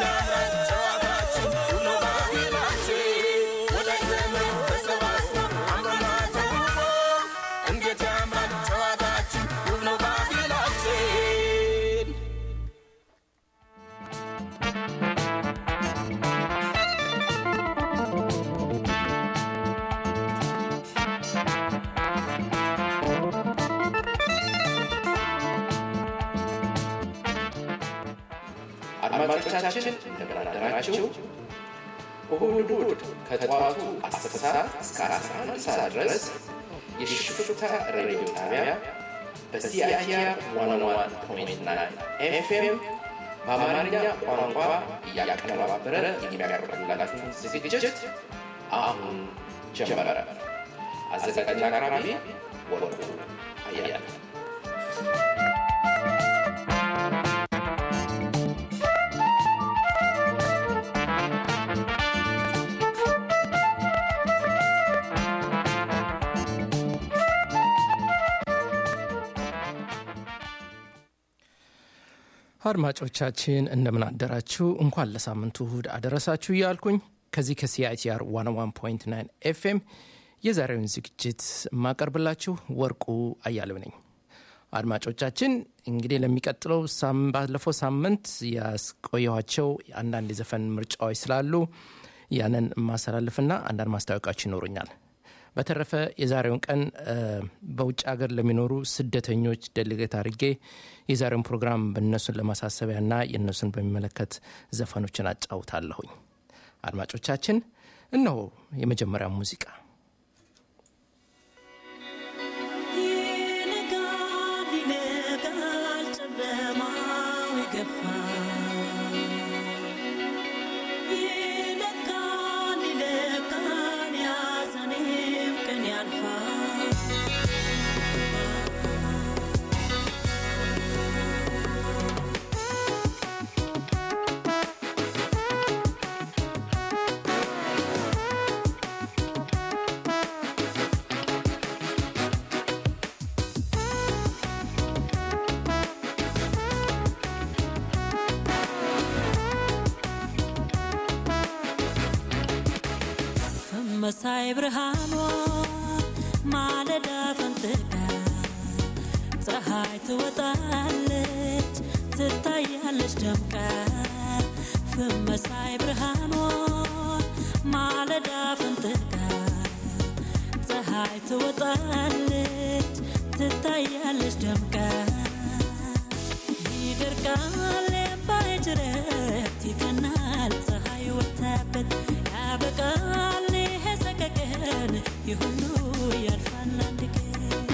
አድማጮቻችን እንደምን አደራችሁ። እሁድ እሁድ ከጠዋቱ 10 ሰዓት እስከ 11 ሰዓት ድረስ የሽፍታ ሬዲዮ ጣቢያ በሲአይቲአር 101.9 ኤፍኤም በአማርኛ ቋንቋ እያቀነባበረ የሚያቀርብላችሁ ዝግጅት አሁን ጀመረ። አዘጋጅና አቅራቢ ወርቁ አያለ አድማጮቻችን እንደምን አደራችሁ። እንኳን ለሳምንቱ እሁድ አደረሳችሁ እያልኩኝ ከዚህ ከሲአይቲአር 101.9 ኤፍኤም የዛሬውን ዝግጅት የማቀርብላችሁ ወርቁ አያሌው ነኝ። አድማጮቻችን እንግዲህ ለሚቀጥለው ባለፈው ሳምንት ያስቆየኋቸው አንዳንድ የዘፈን ምርጫዎች ስላሉ ያንን የማስተላልፍና አንዳንድ ማስታወቂያዎች ይኖሩኛል። በተረፈ የዛሬውን ቀን በውጭ ሀገር ለሚኖሩ ስደተኞች ደልገት አድርጌ የዛሬውን ፕሮግራም በእነሱን ለማሳሰቢያና የእነሱን በሚመለከት ዘፈኖችን አጫውታለሁኝ። አድማጮቻችን እነሆ የመጀመሪያ ሙዚቃ ይነጋል ይነጋል ጨለማው ይገፋል ይለቃል ይለቃል ያዘኔም ቀን ያልፋል መሳይ ብርሃኗ ማለዳ ፈንጥቃ ፀሐይ ትወጣለች ትታያለች ደምቃ ፍመሳይ ብርሃኗ ማለዳ ፈንጥቃ ፀሐይ ትወጣለች ትታያለች ደምቃ ይደርቃል የባይ ጅረት ይቀናል ፀሐይ ወታበት ያበቃል ይሄ ሰቀቀን ይሁሉ ያልፋል አንድ ቀን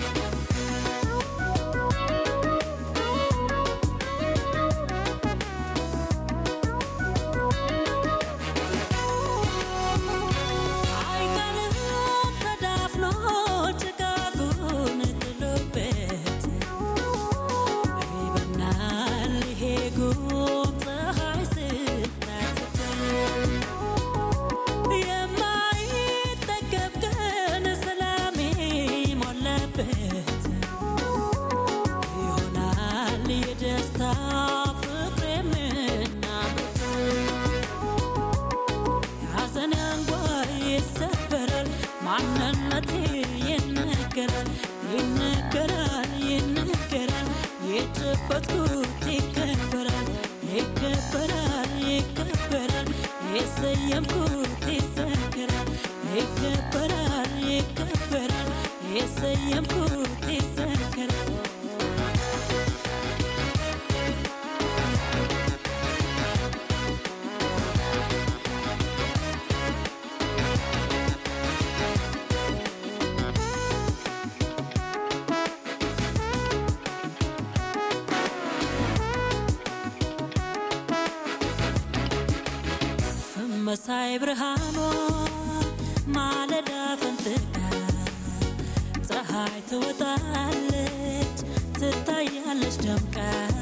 አይቀርም ተዳፍኖ ጭጋጉን ጥሎበት ይበናል ይሄ ጉም ፀሐይ ስታስበው የማይጠገብ ቀን ሰላም ሞላበት ይሆናል የደስታ ፍቅር የምናበት ሐዘን አንጓ ይሰበራል ማንነቴ ይነገራል ይነገራል ይነገራል የጨበጥኩት ይከበራል ይከበራል ይከበራል የሰየምኩት ይዘከራል ይከበራል ይከበራል የሰየምኩት ይዘከራል መሳይ ብርሃኗ ማለዳ ፈንጥቃ ፀሐይ ትወጣለች ትታያለች ደምቃ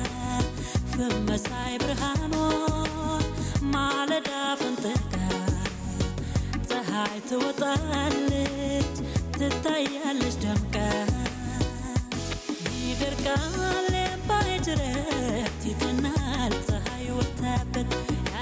ፍመሳይ ብርሃኗ ማለዳ ፈንጥቃ ፀሐይ ትወጣለች ትታያለች ደምቃ ይደርቃል የባይ ጅረት ይቀናል ፀሐይ ወታበት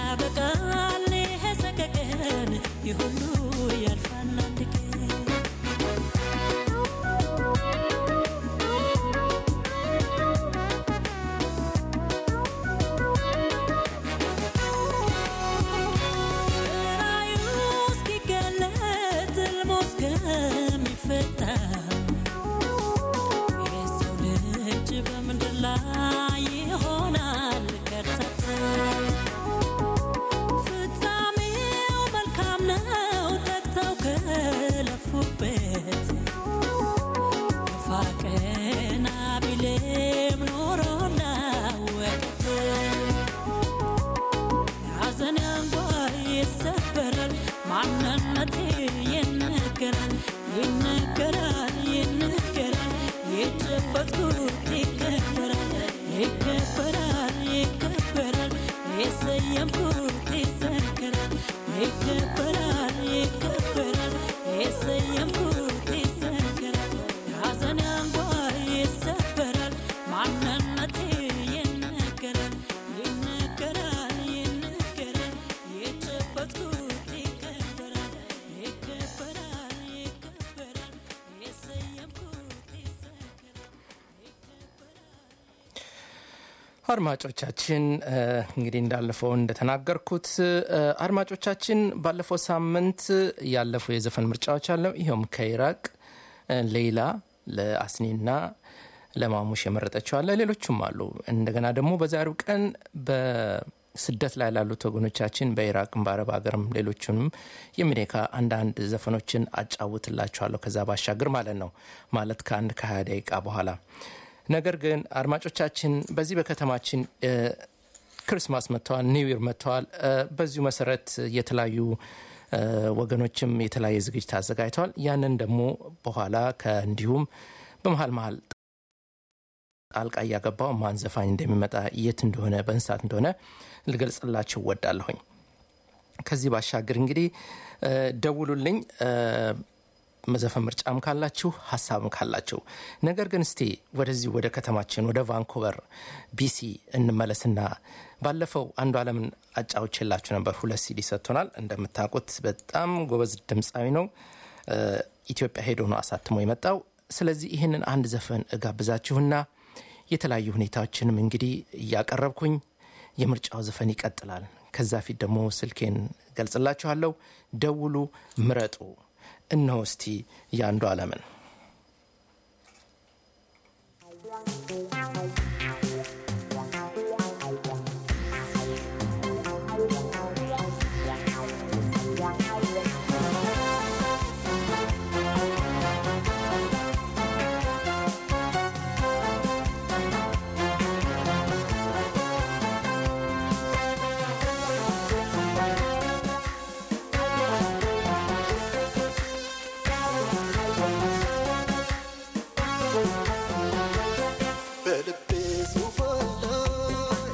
ማንነቴ ይነገራል ይነገራል ይነገራል የጨበጥኩት ይከበራል ይከበራል ይከበራል የሰየምኩት ይዘከራል ይከበራል ይከበራል የሰየምኩት ይዘከራል ሐዘን አንጓ ይሰበራል ማንነቴ ይነገራል ይነገራል ይነገራል የጨበጥኩት ይከበራል ይከበራል ይከበራል የሰየምኩት ይዘከራል አድማጮቻችን እ፣ እንግዲህ እንዳለፈው እንደተናገርኩት እ፣ አድማጮቻችን ባለፈው ሳምንት ያለፉ የዘፈን ምርጫዎች አለው። ይኸውም ከኢራቅ እ፣ ሌላ ለአስኒና ለማሙሽ የመረጠችው አለ። ሌሎቹም አሉ። እንደገና ደግሞ በዛሬው ቀን በስደት ላይ ላሉት ወገኖቻችን በኢራቅም በአረብ ሀገርም ሌሎቹንም የሚኔካ አንዳንድ ዘፈኖችን አጫውትላችኋለሁ። ከዛ ባሻገር ማለት ነው ማለት ከአንድ ከሀያ ደቂቃ በኋላ ነገር ግን አድማጮቻችን በዚህ በከተማችን እ፣ ክርስማስ መጥተዋል፣ ኒው ይር መጥተዋል። እ፣ በዚሁ መሰረት የተለያዩ እ፣ ወገኖችም የተለያየ ዝግጅት አዘጋጅተዋል። ያንን ደግሞ በኋላ ከእንዲሁም በመሀል መሀል ጣልቃ እያገባው ማን ዘፋኝ እንደሚመጣ የት እንደሆነ በእንስሳት እንደሆነ ልገልጽላችሁ ወዳለሁኝ። ከዚህ ባሻገር እንግዲህ እ፣ ደውሉልኝ እ፣ መዘፈን ምርጫም ካላችሁ ሀሳብም ካላችሁ። ነገር ግን እስቲ ወደዚህ ወደ ከተማችን ወደ ቫንኩቨር ቢሲ እንመለስና ባለፈው አንዱ አለምን አጫውቼላችሁ ነበር። ሁለት ሲዲ ሰጥቶናል። እንደምታውቁት በጣም ጎበዝ ድምፃዊ ነው። እ፣ ኢትዮጵያ ሄዶ ነው አሳትሞ የመጣው። ስለዚህ ይህንን አንድ ዘፈን እጋብዛችሁና የተለያዩ ሁኔታዎችንም እንግዲህ እያቀረብኩኝ የምርጫው ዘፈን ይቀጥላል። ከዛ ፊት ደግሞ ስልኬን ገልጽላችኋለሁ። ደውሉ፣ ምረጡ። እነሆ እስቲ የአንዱ አለምን በልቤ ዙፋን ላይ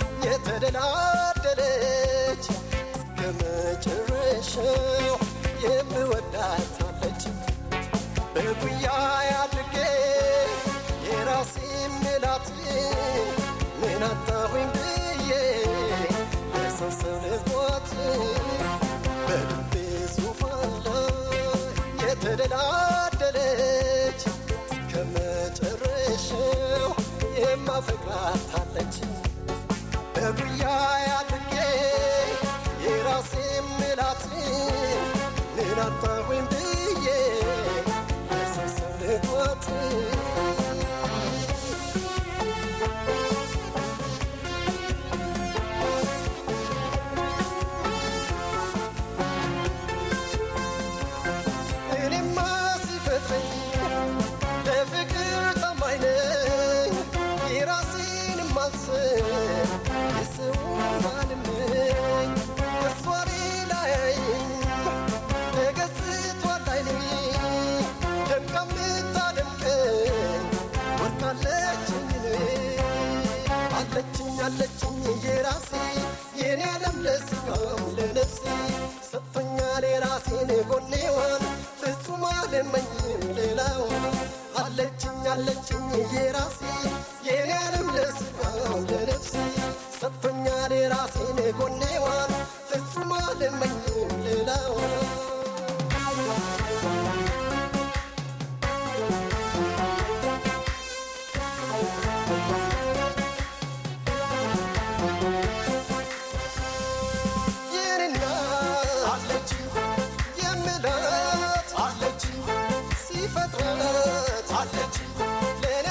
የተደላደለች እስከ መጨረሻው የምወዳታለች በጉያ አድርጌ የራሴ ምላት ምን አጣሁኝ ብዬ ለሰው ሰው ልቧት በልቤ ዙፋን ላይ የተደላደለች እስከ መጨረሻው የማፈቅራታለች በጉያ አድርጌ የራሴ ምላት ምን አጣሁኝ ብዬ ለሰው ሰው ልቧት እኔማ ሲፈጥረኝ ለፍቅር ታማኝ ነኝ የራሴን ማስብ የሰውን አልመኝ እሷ ሌላ ያይኝ ተገዝቷል አይኔ ደምቃ የምታደምቀኝ ወርቃለችኝ እኔ አለችኝ አለችኝ የራሴ የኔ ዓለም ለስጋም ለነፍሴ ሰጥቶኛል የራሴን ጎኔዋን ፍጹም አልመኝም ሌላውን አለችኝ አለችኝ የራሴ የኔ ዓለም ለስጋም ለነፍሴ ሰጥቶኛል የራሴን ጎኔዋን ፍጹም አልመኝም ሌላውን የኔና አለችኝ የምላት አለችኝ ሲፈጥራት አለችኝ ለእኔ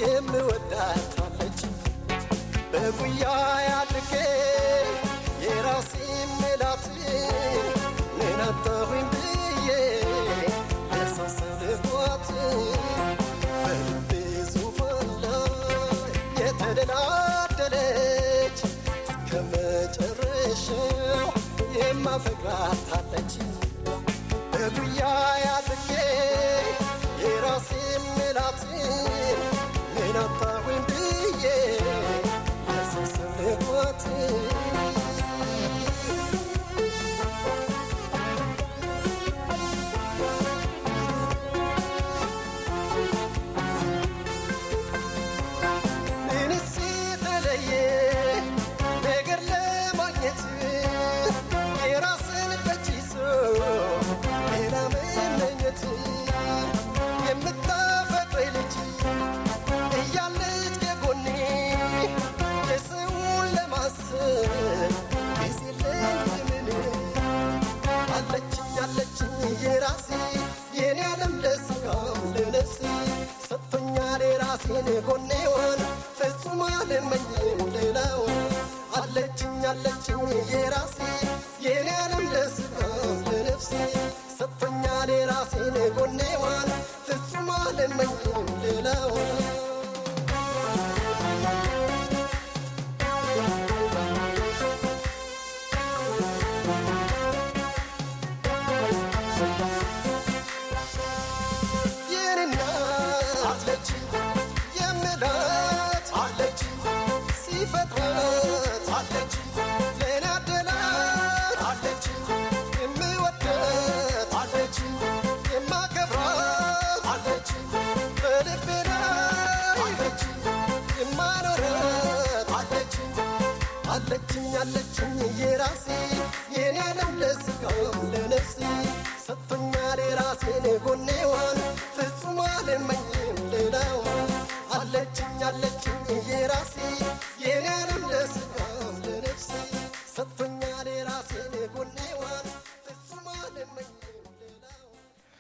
የምወዳት አለች በጉያ ያድርጌ የራሴ ምላት ምን አጣሁኝ ብዬ የሳሰብ ልቧት በልቤ ዙፋን ላይ የተደላደለች እስከ መጨረሻው የማፈቅራት አለች በጉያ ያድርጌ የራሴ ምላት ምን አጣሁኝ ብዬ የሳሰብ ልቧት ምንስ የተለየ ነገር ለማግኘት የራስን በእጅ ይዞ ሌላ መመኘት የምታፈቅረኝ ልጅ እያለች ከጎኔ የሰውን ለማሰብ ጊዜ ለምን አለችኝ አለችኝ የራሴ የኔ ዓለም ለስጋም ለነፍሴ ሰጥቶኛል የራሴን ጎኔዋን ፍጹም አልመኝም ሌላውን አለችኝ አለችኝ የራሴ የኔ ዓለም ለስጋም ለነፍሴ ሰጥቶኛል የራሴን ጎኔዋን ፍጹም አልመኝም ሌላውን የኔና አለች የምላት አለች ሲፈጥራት አለች ለኔ አደላት አለች የምወዳት አለች የማከብራት አለች በልቤ ላይ አለች የማኖራት አለች አለችኝ አለችኝ የራሴ የኔ ዓለም ለስጋም ለነፍሴ ሰጥቶኛል የራሴን ጎኔዋን ፍጹም አልመኝም ሌላዋን አለችኝ አለችኝ የራሴ የኔ ዓለም ለስጋም ለነፍሴ ሰጥቶኛል የራሴን ጎኔዋን ፍጹም አልመኝም ሌላዋን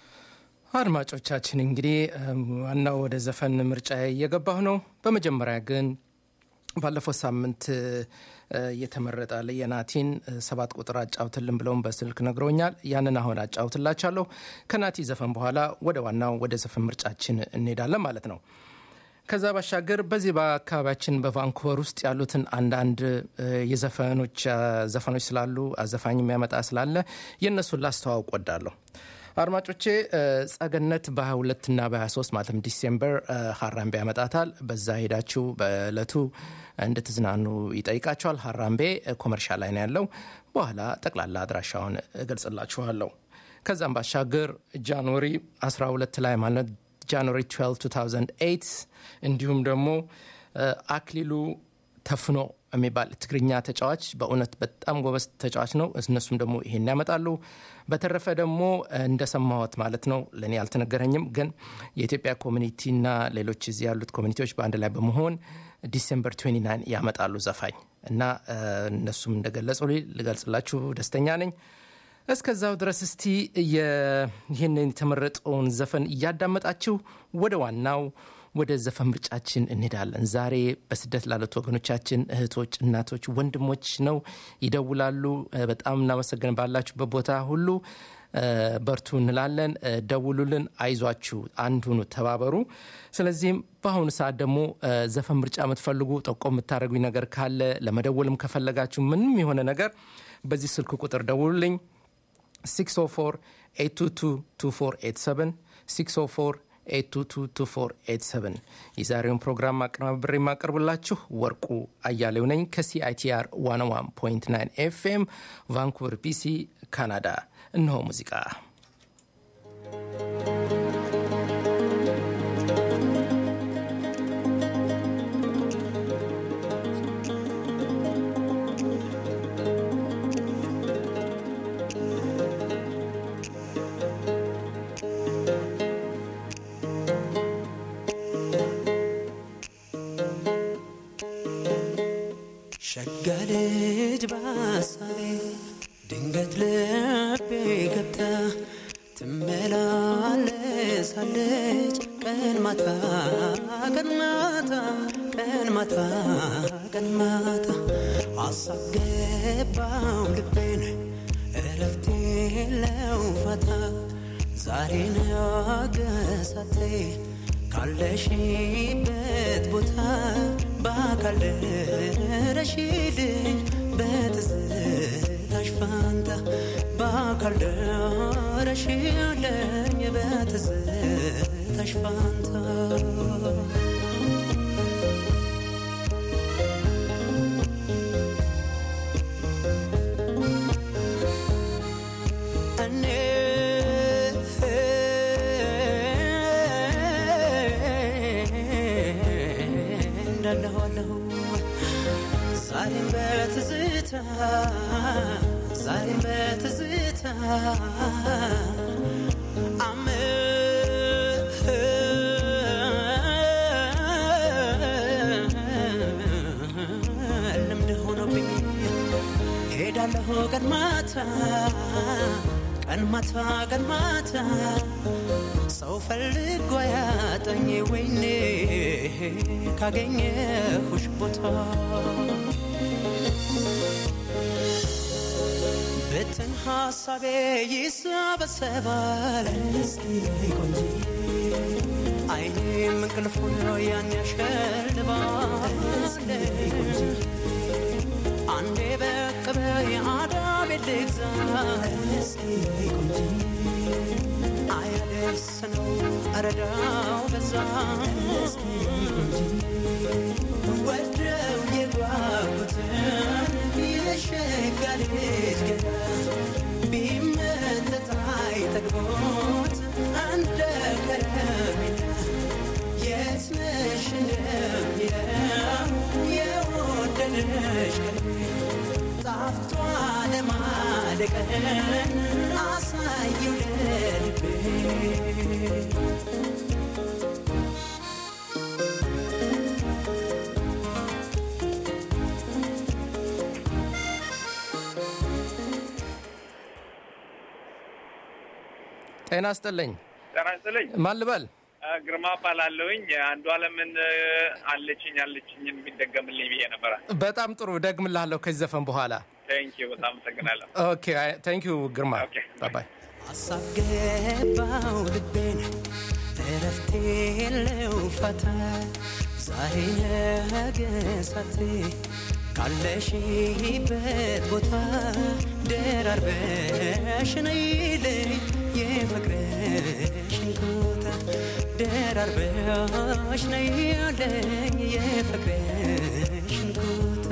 አድማጮቻችን እንግዲህ እም፣ ዋናው ወደ ዘፈን ምርጫ እየገባሁ ነው። በመጀመሪያ ግን ባለፈው ሳምንት እ፣ የተመረጠ የናቲን እ፣ ሰባት ቁጥር አጫውትልን ብለውን በስልክ ነግረውኛል። ያንን አሁን አጫውትላቻለሁ። ከናቲ ዘፈን በኋላ ወደ ዋናው ወደ ዘፈን ምርጫችን እንሄዳለን ማለት ነው። ከዛ ባሻገር በዚህ በአካባቢያችን በቫንኩቨር ውስጥ ያሉትን አንዳንድ እ፣ የዘፈኖች አ፣ ዘፈኖች ስላሉ አዘፋኝ የሚያመጣ ስላለ የእነሱን ላስተዋውቅ ወዳለሁ። አድማጮቼ እ፣ ጸገነት በ22 እና በ23 ማለትም ዲሴምበር እ፣ ሀራምቤ ያመጣታል። በዛ ሄዳችሁ በእለቱ እንድትዝናኑ ይጠይቃቸዋል። ሀራምቤ እ፣ ኮመርሻል ላይ ነው ያለው። በኋላ ጠቅላላ አድራሻውን እገልጽላችኋለሁ። ከዛም ባሻገር ጃንዋሪ 12 ላይ ማለት ጃንዋሪ 12 2008 እንዲሁም ደግሞ እ፣ አክሊሉ ተፍኖ የሚባል ትግርኛ ተጫዋች በእውነት በጣም ጎበዝ ተጫዋች ነው። እነሱም ደግሞ ይሄን ያመጣሉ። በተረፈ ደግሞ እንደሰማሁት ማለት ነው ለእኔ አልተነገረኝም፣ ግን የኢትዮጵያ ኮሚኒቲና ሌሎች እዚህ ያሉት ኮሚኒቲዎች በአንድ ላይ በመሆን ዲሴምበር 29 ያመጣሉ ዘፋኝ እና እ፣ እነሱም እንደገለጹ ልገልጽላችሁ ደስተኛ ነኝ። እስከዛው ድረስ እስቲ የ- ይህንን የተመረጠውን ዘፈን እያዳመጣችሁ ወደ ዋናው ወደ ዘፈን ምርጫችን እንሄዳለን። ዛሬ በስደት ላሉት ወገኖቻችን እህቶች፣ እናቶች፣ ወንድሞች ነው ይደውላሉ። እ፣ በጣም እናመሰግን ባላችሁበት ቦታ ሁሉ እ፣ በርቱ እንላለን። እ፣ ደውሉልን፣ አይዟችሁ፣ አንድ ሁኑ፣ ተባበሩ። ስለዚህም በአሁኑ ሰዓት ደግሞ እ፣ ዘፈን ምርጫ የምትፈልጉ ጠቆም የምታደርጉኝ ነገር ካለ ለመደወልም ከፈለጋችሁ ምንም የሆነ ነገር በዚህ ስልክ ቁጥር ደውሉልኝ 604 822 2487 604 8222487 የዛሬውን ፕሮግራም አቀናብሬ የማቀርብላችሁ ወርቁ አያሌው ነኝ ከሲአይቲአር 101.9 ኤፍኤም ቫንኩቨር ቢሲ ካናዳ። እነሆ ሙዚቃ ሸጋ ልጅ በሐሳቤ ድንገት ልቤ ገብታ ትመላለሳለች ቀን ማታ ቀን ማታ ቀን ማታ ቀን ማታ ሀሳብ ገባው ልቤን እረፍት የለው ፋታ ዛሬ ነገሳቴ ካለሽበት ቦታ በአካል ደረሽልኝ በትዝታሽ ፋንታ በአካል ደረሽልኝ በትዝታሽ ፋንታ እኔ እንዳለኋለሁ ዛሬም በትዝታ ዛሬም በትዝታ አመ- ልምድ ሆኖብኝ ሄዳለሁ ቀን ማታ ቀን ማታ ቀን ማታ ሰው ፈልጎ ያጠኝ ወይኔ ካገኘሁሽ ቦታ ብትን ሀሳቤ ይሰበሰባል አይኔም እንቅልፉን ያን ያሸልባል አንዴ በቅበይ አዳቤ ልግዛ አያደርስ ነው አረዳው በዛ ወደው የጓጉትን የሸጋ ልጅ ገና ቢመጠጥ አይጠግቦት እንደ ከረሜላ የት ነሽ እንደሚለው የወደደሽ ቀልቤ ጣፍቷ ለማደቀን አሳየው ለልቤ ጤና ይስጥልኝ። ጤና ይስጥልኝ። ማን ልበል? አ፣ ግርማ እባላለሁኝ። አንዱ አለምን አለችኝ አለችኝን የሚደገምልኝ ብዬ ነበረ። በጣም ጥሩ ደግምልሃለሁ ከዚህ ዘፈን በኋላ። ቴንክ ዩ በጣም አመሰግናለሁ። ኦኬ ታንክ ዩ ግርማ። ኦኬ። ባይ ሀሳብ ገባው ልቤን እረፍት የለው ፋታ ዛሬ ነገ ሳቴ ካለሽበት ቦታ ደራርበሽ ነይልኝ የፍቅርሽን ቦታ ደራርበሽ ነይልኝ የፍቅርሽን ቦታ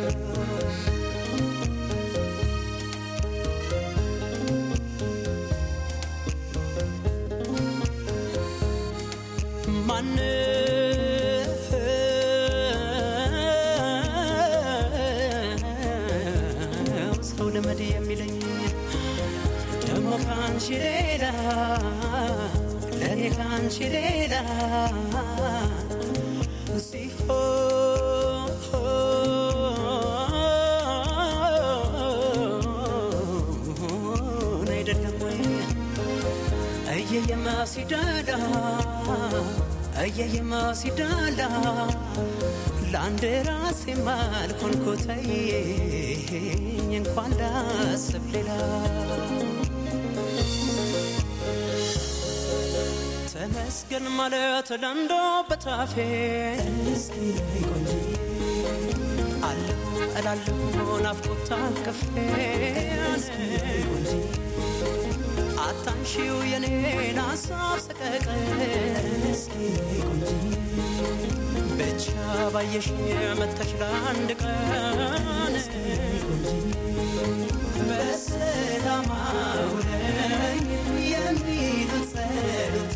ማነው ሰው ልመድ የሚለኝ ደግሞ ከአንቺ ሌላ ለእኔ ከአንቺ ሌላ ሲሆን አይደለም ወይ እየየማ ሲዳላ እየየማ ሲዳላ ለአንድ ራሴ ማልኮንኮተይ እንኳን ላስብ ሌላ ተመስገን ማለት ለንዶ በታፌ አለሁ እላለሁ ናፍቆት ታቅፌ አታንሺው የኔን ሀሳብ ሰቀቀን ብቻ ባየሽ መተሽ ለአንድ ቀን በሰላም አውለኝ የሚሉት ጸሎት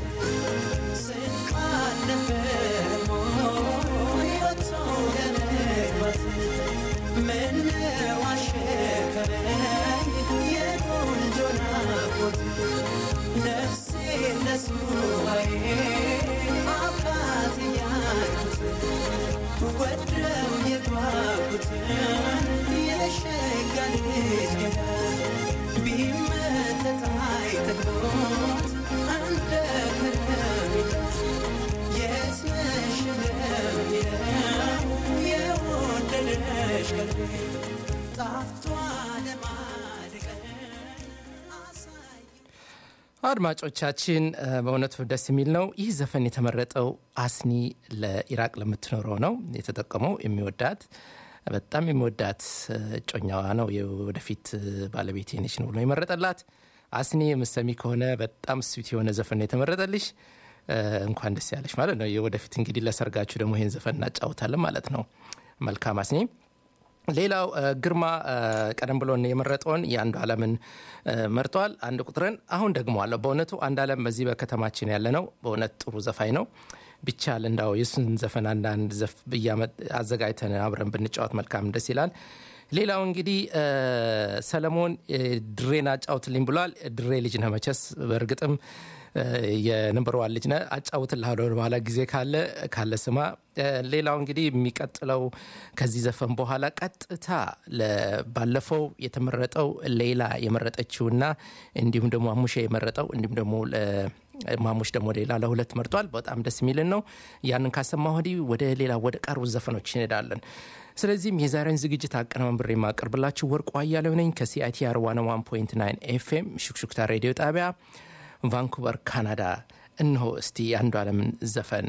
ስንቃል ነበር ሞይ ወጥቶ ለመግባት ምነው አሸከረኝ የቆንጆ ናፍቆት ነፍሴ ለሱባዬ አብቃት እያልኩት ወደው የጓጉትን የሸጋ ልጅ ገና ቢመጠጥ አይጠግቦት እንደ ከረሜላ አድማጮቻችን እ፣ በእውነቱ ደስ የሚል ነው። ይህ ዘፈን የተመረጠው አስኒ ለኢራቅ ለምትኖረው ነው የተጠቀመው። የሚወዳት በጣም የሚወዳት እ፣ እጮኛዋ ነው የወደፊት እ፣ ባለቤቴ ነች ነው ብሎ የመረጠላት። አስኒ የምሰሚ ከሆነ በጣም ስዊት የሆነ ዘፈን ነው የተመረጠልሽ። እ፣ እንኳን ደስ ያለሽ ማለት ነው። የወደፊት እንግዲህ ለሰርጋችሁ ደግሞ ይህን ዘፈን እናጫውታለን ማለት ነው። መልካም አስኒ። ሌላው እ፣ ግርማ እ፣ ቀደም ብሎ የመረጠውን የአንዱ ዓለምን እ፣ መርጧል። አንድ ቁጥርን አሁን ደግሞ አለው። በእውነቱ አንድ ዓለም በዚህ በከተማችን ያለ ነው። በእውነት ጥሩ ዘፋኝ ነው። ቢቻል እንዳው የሱን ዘፈን አንዳንድ ዘፍ ብያመጥ አዘጋጅተን አብረን ብንጫወት መልካም ደስ ይላል። ሌላው እንግዲህ እ፣ ሰለሞን እ፣ ድሬን አጫውትልኝ ብሏል። ድሬ ልጅ ነህ መቸስ በእርግጥም እ፣ የነምበር ዋን ልጅ ነህ። አጫውትልሃለሁ በኋላ ጊዜ ካለ ካለ ስማ። እ፣ ሌላው እንግዲህ የሚቀጥለው ከዚህ ዘፈን በኋላ ቀጥታ ለ- ባለፈው የተመረጠው ሌላ የመረጠችውና እንዲሁም ደግሞ አሙሼ የመረጠው እንዲሁም ደግሞ ለ- ማሙሽ ደግሞ ሌላ ለሁለት መርጧል። በጣም ደስ የሚልን ነው። ያንን ካሰማ ወዲህ ወደ ሌላ ወደ ቀሩት ዘፈኖች እንሄዳለን። ስለዚህም የዛሬን ዝግጅት አቀነባብሬ የማቀርብላችሁ ወርቁ አያሌው ነኝ ከሲአይቲአር 101.9 ኤፍኤም ሹክሹክታ ሬዲዮ ጣቢያ ቫንኩቨር ካናዳ። እነሆ እስቲ የአንዱ ዓለምን ዘፈን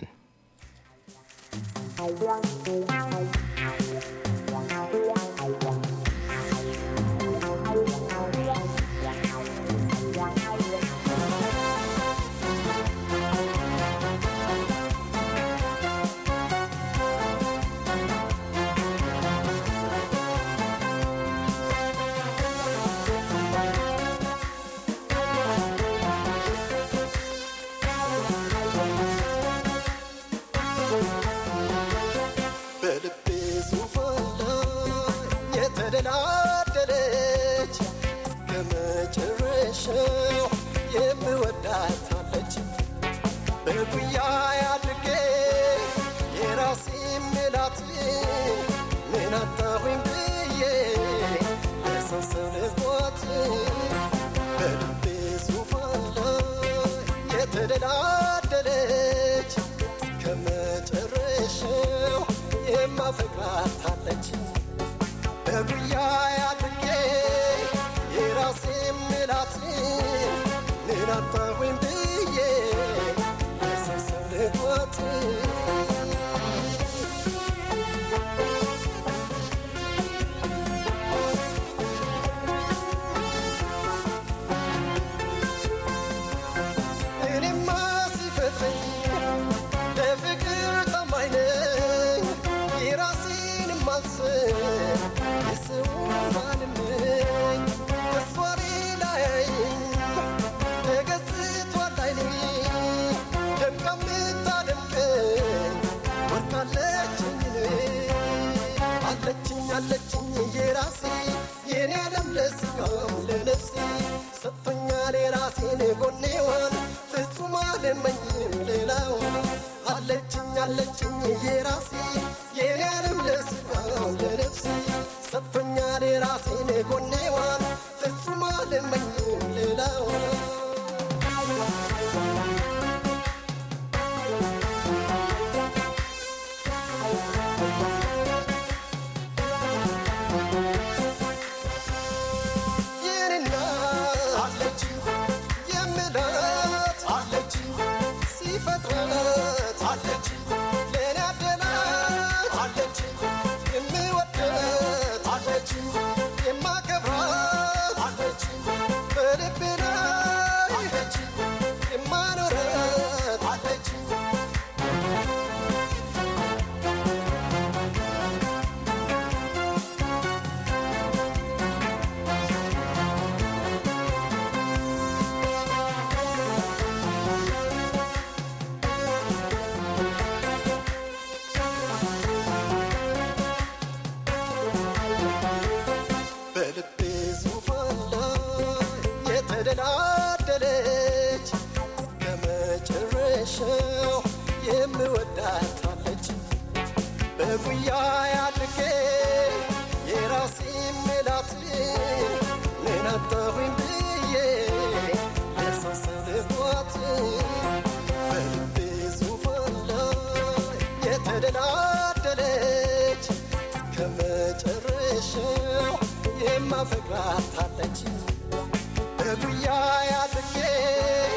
በልቤ ዙፋን ላይ የተደላደለች እስከ መጨረሻው የምወዳታለች በጉያ አድርጌ የራሴ ምላት ምን አጣሁኝ ብዬ ለሰው ሰው ልቧት በልቤ ዙፋን ላይ የተደላደለች እስከ መጨረሻው የማፈቅራታለች በጉያ አድርጌ የራሴ ምላት ምን አጣሁኝ ብዬ የሰው ሰው ልቧት እኔማ ሲፈጥረኝ ለፍቅር ታማኝ ነኝ የራሴን ማስብ የሰውን አልመኝ እሷ ሌላ ያየኝ ተገዝቷል አይኔ ደምቃ የምታደምቀኝ ወርቃለችኝ እኔ አለችኝ አለችኝ የራሴ የኔ ዓለም ለስጋም ለነፍሴ ሰጥቶኛል የራሴን ጎኔዋን ፍጹም አልመኝም ሌላውን አለችኝ አለችኝ የራሴ የኔ ዓለም ለስጋም ለነፍሴ ሰጥቶኛል የራሴን ጎኔዋን ፍጹም አልመኝም ሌላውን የኔና አለች የምላት አለች ሲፈጥራት አለች ለእኔ አደላት አለች የምወዳት አለች የማከብራት አለች በልቤ ላይ አለች የማኖራት አለች በልቤ ዙፋን ላይ የተደላደለች እስከ መጨረሻው የምወዳታለች በጉያ አድርጌ የራሴ ምላት ምን አጣሁኝ ብዬ የሰው ሰው ልቧት በልቤ ዙፋን ላይ የተደላደለች እስከ መጨረሻው የማፈቅራታለች በጉያ አድርጌ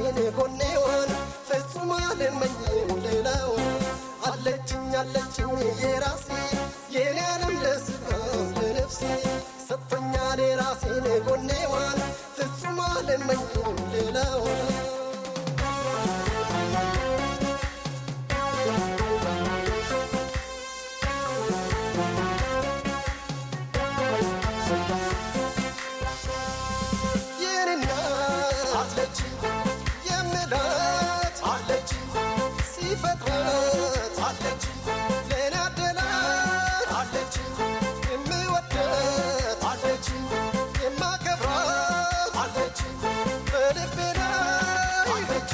የራሴን ጎኔዋን ፍጹም አልመኝም ሌላውን አለችኝ አለችኝ የራሴ የኔ ዓለም ለስጋም ለነፍሴ ሰጥቶኛል የራሴን ጎኔዋን ፍጹም አልመኝም ሌላውን የኔና አለች የምላት አለች ሲፈጥራት አለች ለኔ አደላት አለች የምወዳት አለች የማከብራት አለች በልቤ ላይ አለች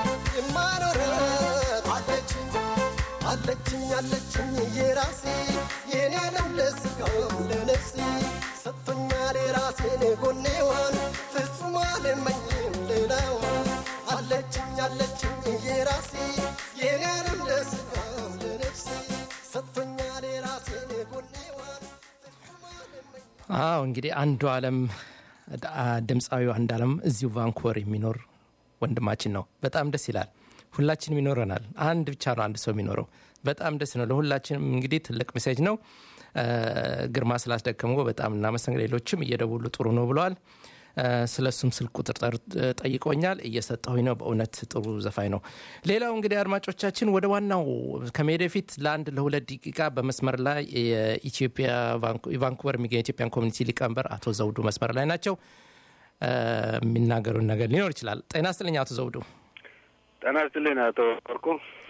የማኖራት አለች አለችኝ አለችኝ የራሴ የኔ ዓለም ለስጋም ለነፍሴ ሰጥቶኛል የራሴን ጎኔዋን ፍጹም አልመኝም ሌላዋን አለችኝ አለችኝ የራሴ የኔ ዓለም ለስጋም ለነፍሴ ሰጥቶኛል የራሴን ጎኔዋን ፍጹም አልመኝም አዎ እንግዲህ አንዱ አለም ድምፃዊው አንድ አለም እዚሁ ቫንኩቨር የሚኖር ወንድማችን ነው። በጣም ደስ ይላል። ሁላችንም ይኖረናል። አንድ ብቻ ነው አንድ ሰው የሚኖረው። በጣም ደስ ነው። ለሁላችንም እንግዲህ ትልቅ ሜሴጅ ነው። እ፣ ግርማ ስላስደከመው በጣም እናመሰግናለን። ሌሎችም እየደውሉ ጥሩ ነው ብለዋል። እ፣ ስለ እሱም ስልክ ቁጥር ጠር- ጠይቆኛል። እየሰጠሁኝ ነው። በእውነት ጥሩ ዘፋኝ ነው። ሌላው እንግዲህ አድማጮቻችን ወደ ዋናው ከመሄድ በፊት ለአንድ ለሁለት ደቂቃ በመስመር ላይ የኢትዮጵያ ቫንኩ- ቫንኩቨር የሚገኝ ኢትዮጵያን ኮሚኒቲ ሊቀመንበር አቶ ዘውዱ መስመር ላይ ናቸው። እ፣ የሚናገሩን ነገር ሊኖር ይችላል። ጤና ይስጥልኝ አቶ ዘውዱ። ጤና ይስጥልኝ አቶ ወርቁ።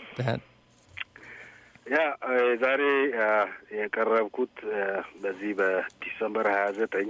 ያ እ፣ ዛሬ አ፣ የቀረብኩት እ፣ በዚህ በዲሰምበር ሀያ ዘጠኝ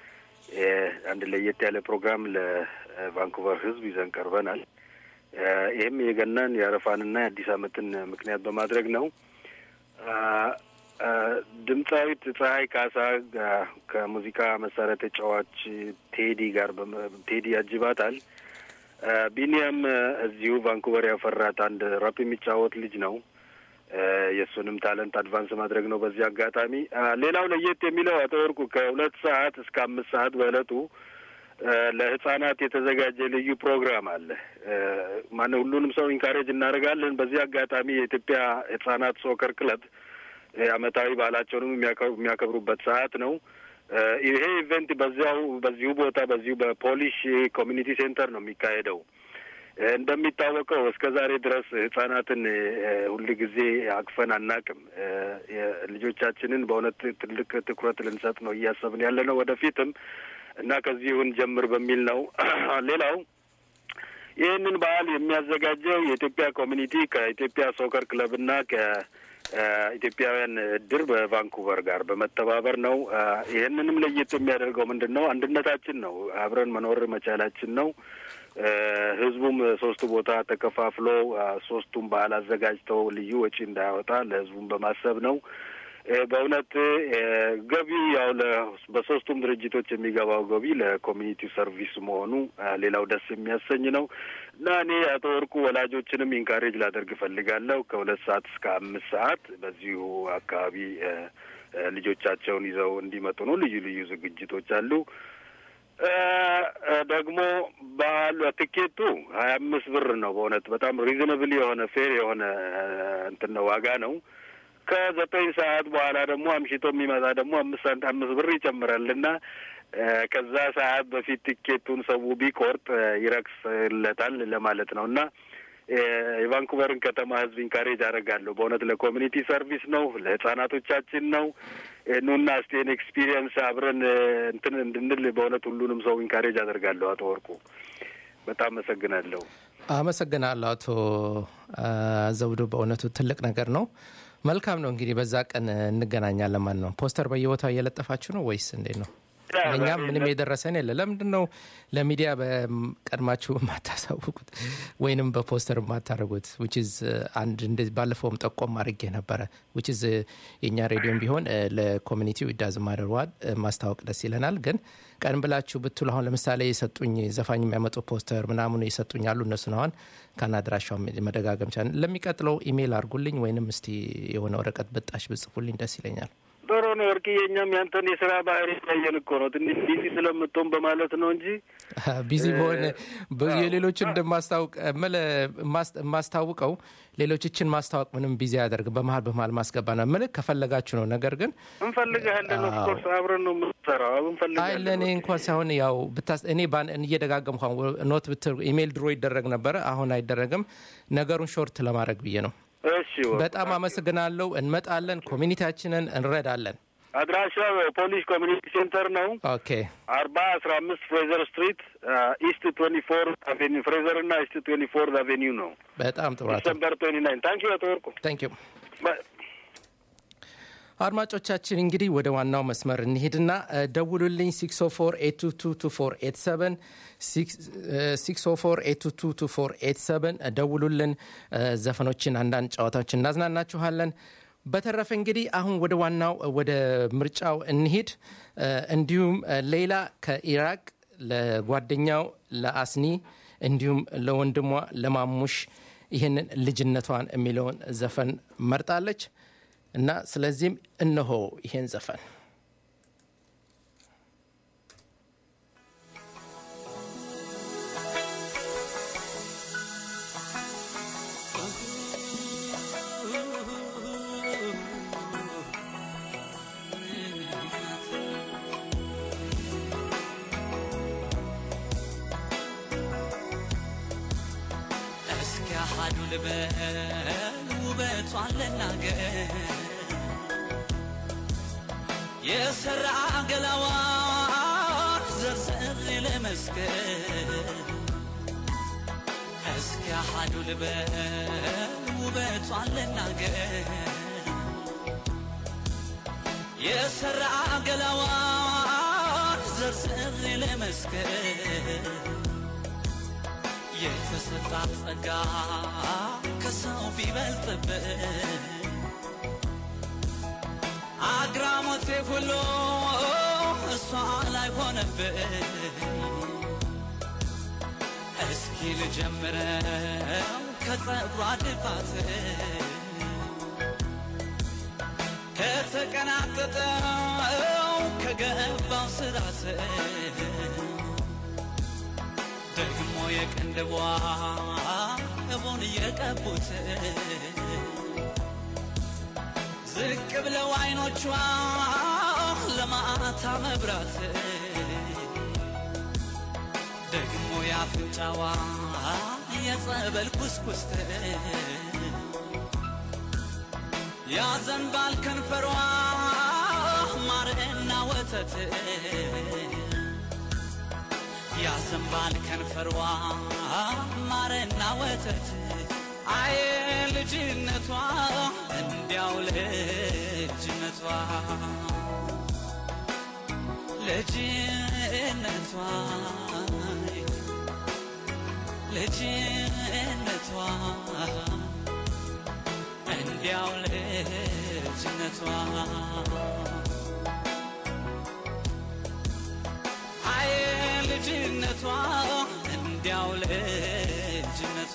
አንድ ለየት ያለ ፕሮግራም ለቫንኩቨር ሕዝብ ይዘን ቀርበናል። እ፣ ይህም የገናን የአረፋንና የአዲስ ዓመትን ምክንያት በማድረግ ነው። አ፣ አ፣ ድምፃዊት ፀሐይ ካሳ ጋ- ከሙዚቃ መሳሪያ ተጫዋች ቴዲ ጋር በመ- ቴዲ ያጅባታል። አ፣ ቢኒያም አ፣ እዚሁ ቫንኩቨር ያፈራት አንድ ራፕ የሚጫወት ልጅ ነው። አ፣ የእሱንም ታለንት አድቫንስ ማድረግ ነው በዚህ አጋጣሚ። አ፣ ሌላው ለየት የሚለው አቶ ወርቁ ከሁለት ሰዓት እስከ አምስት ሰዓት በእለቱ አ፣ ለህጻናት የተዘጋጀ ልዩ ፕሮግራም አለ። አ፣ ማነው ሁሉንም ሰው ኢንካሬጅ እናደርጋለን። በዚህ አጋጣሚ የኢትዮጵያ ህጻናት ሶከር ክለብ አ፣ አመታዊ በዓላቸውንም የሚያከ- የሚያከብሩበት ሰዓት ነው። አ፣ ይሄ ኢቨንት በዚያው በዚሁ ቦታ በዚሁ በፖሊሽ ኮሚኒቲ ሴንተር ነው የሚካሄደው። እ፣ እንደሚታወቀው እስከ ዛሬ ድረስ ህጻናትን ሁል ጊዜ አቅፈን አናቅም። እ፣ የ- ልጆቻችንን በእውነት ትልቅ ትኩረት ልንሰጥ ነው እያሰብን ያለ ነው ወደፊትም እና ከዚሁን ጀምር በሚል ነው። ሌላው ይህንን በዓል የሚያዘጋጀው የኢትዮጵያ ኮሚኒቲ ከኢትዮጵያ ሶከር ክለብና ከኢትዮጵያውያን እድር በቫንኩቨር ጋር በመተባበር ነው። አ፣ ይህንንም ለየት የሚያደርገው ምንድን ነው? አንድነታችን ነው። አብረን መኖር መቻላችን ነው። እ፣ ህዝቡም ሶስቱ ቦታ ተከፋፍሎ አ፣ ሶስቱም በዓል አዘጋጅተው ልዩ ወጪ እንዳያወጣ ለህዝቡም በማሰብ ነው። እ፣ በእውነት እ፣ ገቢ ያው ለ- በሶስቱም ድርጅቶች የሚገባው ገቢ ለኮሚኒቲ ሰርቪስ መሆኑ አ፣ ሌላው ደስ የሚያሰኝ ነው እና እኔ አቶ ወርቁ ወላጆችንም ኢንካሬጅ ላደርግ እፈልጋለሁ ከሁለት ሰዓት እስከ አምስት ሰዓት በዚሁ አካባቢ እ፣ እ፣ ልጆቻቸውን ይዘው እንዲመጡ ነው። ልዩ ልዩ ዝግጅቶች አሉ። እ፣ እ፣ ደግሞ በዓሉ ትኬቱ ሀያ አምስት ብር ነው። በእውነት በጣም ሪዝነብል የሆነ ፌር የሆነ እ፣ እንትን ነው ዋጋ ነው። ከዘጠኝ ሰዓት በኋላ ደግሞ አምሽቶ የሚመጣ ደግሞ አምስት ሳንት አምስት ብር ይጨምራል እና እ፣ ከዛ ሰዓት በፊት ቲኬቱን ሰው ቢቆርጥ እ፣ ይረክስለታል ለማለት ነው እና እ፣ የቫንኩቨርን ከተማ ሕዝብ ኢንካሬጅ አደርጋለሁ። በእውነት ለኮሚኒቲ ሰርቪስ ነው፣ ለህጻናቶቻችን ነው። እ፣ ኑና እስቴን ኤክስፒሪየንስ አብረን እ፣ እንትን እንድንል በእውነት ሁሉንም ሰው ኢንካሬጅ አደርጋለሁ። አቶ ወርቁ በጣም አመሰግናለሁ። አመሰግናለሁ አቶ አ፣ ዘውዱ በእውነቱ ትልቅ ነገር ነው። መልካም ነው እንግዲህ በዛ ቀን እንገናኛለን ማለት ነው። ፖስተር በየቦታው እየለጠፋችሁ ነው ወይስ እንዴት ነው? እኛም ምንም የደረሰን የለ። ለምንድን ነው ለሚዲያ በቀድማችሁ የማታሳውቁት ወይንም በፖስተር የማታደርጉት? ዊችዝ አንድ እንደዚህ ባለፈውም ጠቆም አድርጌ ነበረ። ዊችዝ የእኛ ሬዲዮም ቢሆን እ፣ ለኮሚኒቲው ይዳዝ ማደርዋል ማስታወቅ ደስ ይለናል። ግን ቀን ብላችሁ ብትሉ አሁን ለምሳሌ የሰጡኝ ዘፋኝ የሚያመጡ ፖስተር ምናምኑ የሰጡኝ አሉ። እነሱን አሁን ከናድራሻው መደጋገም ቻል ለሚቀጥለው ኢሜይል አድርጉልኝ ወይንም እስቲ የሆነ ወረቀት ብጣሽ ብጽፉልኝ ደስ ይለኛል። ጥሩ ነው ወርቅዬ። እኛም ያንተን የስራ ባህሪ ያየን እኮ ነው። ትንሽ ቢዚ ስለምትሆን በማለት ነው እንጂ ቢዚ በሆነ ብዙ የሌሎችን እንደማስታውቅ እምልህ ማስ- የማስታውቀው ሌሎችችን ማስታወቅ ምንም ቢዚ አያደርግም። በመሀል በመሀል ማስገባ ነው ምልክ ከፈለጋችሁ ነው። ነገር ግን እንፈልግሃለን። ኦፍኮርስ አብረን ነው የምንሰራው። አይ እንፈልግሃለን። ለእኔ እንኳን ሳይሆን ያው ብታስ እኔ ባን- እየደጋገም እንኳን ኖት ብትር ኢሜይል ድሮ ይደረግ ነበረ፣ አሁን አይደረግም። ነገሩን ሾርት ለማድረግ ብዬ ነው። እሺ ወርቅ። በጣም አመሰግናለሁ። እንመጣለን፣ ኮሚኒቲያችንን እንረዳለን። አድራሻው ፖሊስ ኮሚኒቲ ሴንተር ነው። ኦኬ አርባ አስራ አምስት ፍሬዘር ስትሪት ኢስት ትዌንቲ ፎር አቬኒው ፍሬዘር እና ኢስት ትዌንቲ ፎር አቬኒው ነው። በጣም ጥሩ አቶ ዲሰምበር ትዌንቲ ናይን ታንክ ዩ አቶ ወርቁ። ታንክ ዩ። በ- አድማጮቻችን እንግዲህ ወደ ዋናው መስመር እንሄድና እ፣ ደውሉልኝ 604 604 ደውሉልን። እ፣ ዘፈኖችን አንዳንድ ጨዋታዎችን እናዝናናችኋለን። በተረፈ እንግዲህ አሁን ወደ ዋናው እ፣ ወደ ምርጫው እንሂድ። እ፣ እንዲሁም እ፣ ሌላ ከኢራቅ ለጓደኛው ለአስኒ እንዲሁም ለወንድሟ ለማሙሽ ይህንን ልጅነቷን የሚለውን ዘፈን መርጣለች እና ስለዚህም እነሆ ይሄን ዘፈን እስኪ አሃዱ ልበል ውበቷን ልናገር የሰራ ገላዋን ዘርዘር ለመስከር እስኪ አሃዱ ልበል ውበቷን ልናገር የሰራ ገላዋን ዘርዘር ለመስከር የተሰጣት ጸጋ ከሰው ቢበልጥብን አግራሞቴ ሁሉ እሷ ላይ ሆነብን። እስኪ ልጀምረው ከጸጉሯ ድፋት ከተቀናቀጠው ከገባው ስራት ደግሞ የቅንድቧ እቡን እየቀቡት ዝቅ ብለው አይኖቿ ለማታ መብራት ደግሞ የአፍንጫዋ የጸበል ኩስኩስት ያዘንባል ከንፈሯ ማርና ወተት ያዘንባል ከንፈሯ ማርና ወተት አየ ልጅነቷ እንዲያው ልጅነቷ ልጅነቷ ልጅነቷ እንዲያው ልጅነቷ አየ ልጅነቷ እንዲያው ልጅነቷ